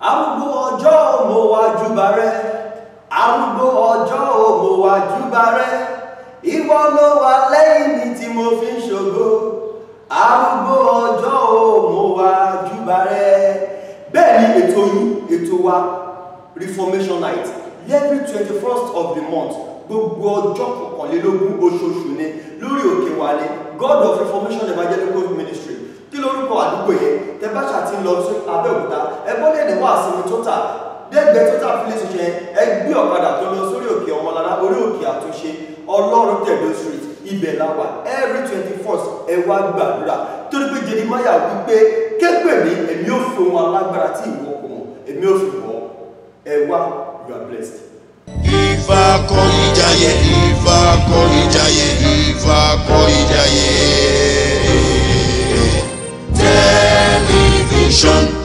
arúgbó ọjọ́ mo wá júbà rẹ arúgbó ọjọ́ mo wá júbà rẹ ìwọ ló wà lẹ́yìn mi tí mo fi ń ṣògo arúgbó ọjọ́ mo wá júbà rẹ bẹ́ẹ̀ ni ètò yìí ètò wa reformation night every twenty first of the month gbogbo ọjọ́ kọkànlélógún oṣooṣù ni lórí òkè wálé god of reformation evangelical ministry kí lórúkọ àdúgbò yẹn tẹ́bàṣà ti ń lọ sí abẹ́òkúta ẹgbọ́n lè ní wàásù mi tó tà dẹ́gbẹ́ tó tà fílẹ̀ ṣiṣẹ́ yẹn ẹgbẹ́ ọ̀kadà tó lọ sórí òkè ọmọlára orí òkè àtúnṣe ọlọ́run tẹ̀dó street ibẹ̀ la wà every twenty first ẹ wá gbàdúrà torí pé jeremiah wípé kégbè mi èmi ò fi ohun alágbára tí ìwọ kò mọ̀ èmi ò fi wọ́ ẹ wá you are blessed. Ifá kọ ìjàyè, Ifá kọ ìjàyè, Ifá kọ ìjàyè. Tẹlifíṣọ̀n.